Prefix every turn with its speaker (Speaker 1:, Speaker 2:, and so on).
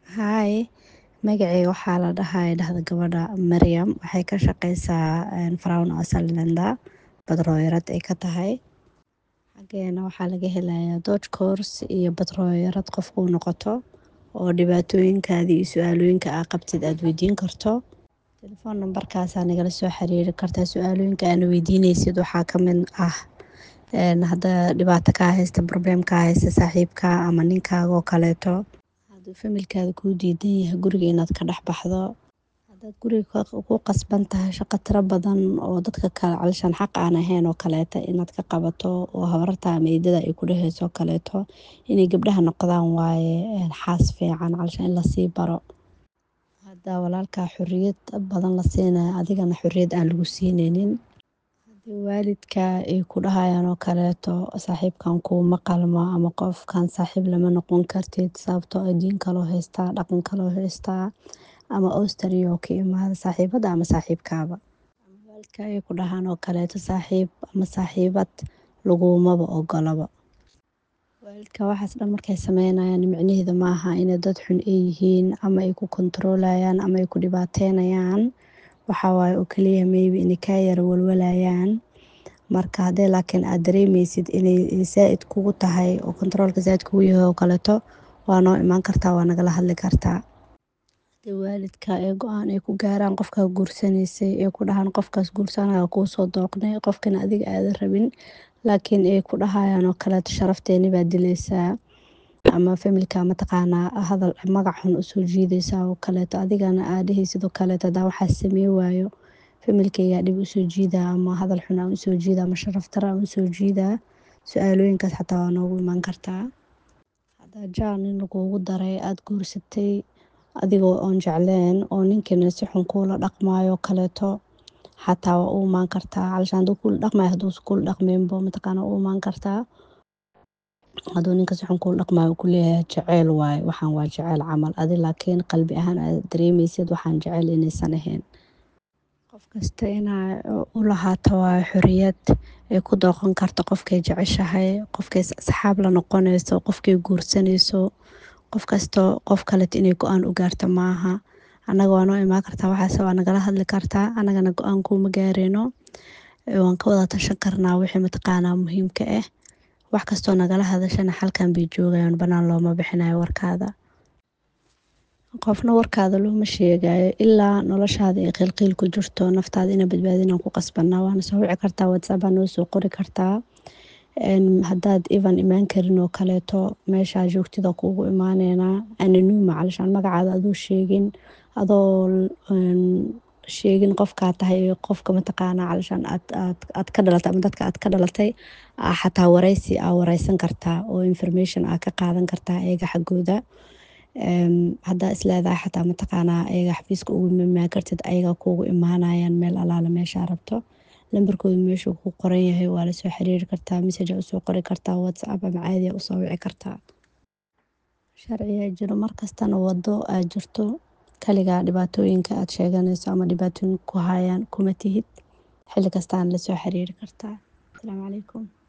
Speaker 1: Hi, magaceyga waxaa ladahaa dahda gabada Maryam waxay ka shaqeysaa Crown Saldana badroyarad ay ka tahay xageena waxaa laga helayaa Dodge course iyo badroyarad qof kuu noqoto oo dhibaatoyinkaada iyo su'aalooyinka aa qabtid aad weydiin karto telephone nambarkaas aa nagala soo xiriiri kartaa su'aalooyinka aadna weydiineysid waxaa ka mid ah hadaa dhibaato kaa haysto problem kaa haysto saaxiibka ama ninkaaga oo kaleeto haduu familkaada kuu diidan yahay guriga inaad ka dhex baxdo hadaad guriga ku qasban tahay shaqo tira badan oo dadka kale calashaan xaq aan ahayn oo kaleeto inaad ka qabato oo habartaa ama eedada ay ku dhaheyso oo kaleeto inay gabdhaha noqdaan waaye xaas fiican calashaan in lasii baro hadaa walaalkaa xoriyad badan la siinayo adigana xoriyad aan lagu siineynin hadii waalidka ay ku dhahayaan oo kaleeto saaxiibkan kuuma qalmo ama qofkan saaxiib lama noqon kartid sababtoo ah diin kaloo haystaa dhaqan kaloo haystaa ama Australia oo ka imaade saaxiibada ama saaxiibkaaba ama waalidka ay ku dhahaan oo kaleeto saaxiib ama saaxiibad lagumaba ogolaba waalidka waxaas dhan markay sameynayaan micnaheedu maaha inay dad xun ay yihiin ama ay ku control-ayaan ama ay ku dhibaateynayaan waxaa waaye oo kaliya maybe inay kaa yara walwalayaan marka hadii laakiin aad dareemeysid inay zaaid kugu tahay oo controlka zaaid kugu yahay oo kaleeto waa noo imaan kartaa waa nagala hadli kartaa hadii waalidka ay go'aan ay ku gaaraan qofkaa guursaneysay ay ku dhahaan qofkaas guursanayo kuusoo dooqnay qofkana adiga aadan rabin laakiin ay ku dhahayaan oo kaleeto sharafteeni baa dileysaa ama familka mataqaanaa hadal magac xun usoo jiideysaa oo kaleeto adigana aad dhaheysid oo kaleeto hadaa waxaas sameyn waayo familkeyga dhib usoo jiidaa ama hadal xun aan usoo jiidaa ama sharaf darro aan usoo jiidaa su'aalooyinkaas xataa waa noogu imaan kartaa hadaa jecel nin lagugu daray aad guursatay adigoo oon jecleen oo ninkina si xun kuula dhaqmaayo oo kaleeto xataa waa u imaan kartaa calashaan haduu kuula dhaqmaayo haduusan kuula dhaqmeyninba mataqaanaa waa u imaan kartaa haduu ninka si xun kuula dhaqmaayo uu kuleeyahay jeceyl waaye waxaan waa jeceyl camal adi laakiin qalbi ahaan aad dareemeysid waxaan jeceyl inaysan ahayn qof kasta inay u lahaato waaye xoriyad ay ku dooqan karto qofkay jeceshahay qofkay asxaab la noqoneyso qofkay guursaneyso qof kasto qof kaleeto inay go'aan u gaarto maaha annaga waa noo imaan kartaa waxaas waa nagala hadli kartaa annagana go'aan kuuma gaareyno waan ka wada tashan karnaa wixii mataqaanaa muhiimka ah wax kastoo nagala hadashana halkan bay joogayaan banaan looma bixinayo warkaada qofna warkaada looma sheegayo ilaa noloshaada ay qiilqiil ku jirto naftaada inaa badbaadin aan ku qasbanaa waana soo wici kartaa whatsapp aa noo soo qori kartaa hadaad even imaan karin oo kaleeto meeshaa joogtid aa kuugu imaaneynaa anonuma calashaan magacaada adoo sheegin adoo sheegin qofkaa tahay iyo qofka mataqaanaa calashaan aad ka dhalatay ama dadka aad ka dhalatay xataa wareysi aa wareysan kartaa oo information aa ka qaadan kartaa iyaga xaggooda hadaa isleedahay xataa mataqaanaa ayaga xafiiska ugu imaan kartid ayagaa kuugu imaanayaan meel alaala meeshaa rabto lambarkooda meeshuu ku qoran yahay waa lasoo xiriiri kartaa message aa usoo qori kartaa whatsapp ama caadi aa usoo wici kartaa sharciyaa jiro markastana wado aad jirto kaligaa dhibaatooyinka aad sheeganeyso ama dhibaatooyinka ku hayaan kuma tihid xilli kastaana lasoo xiriiri kartaa asalaamu calaykum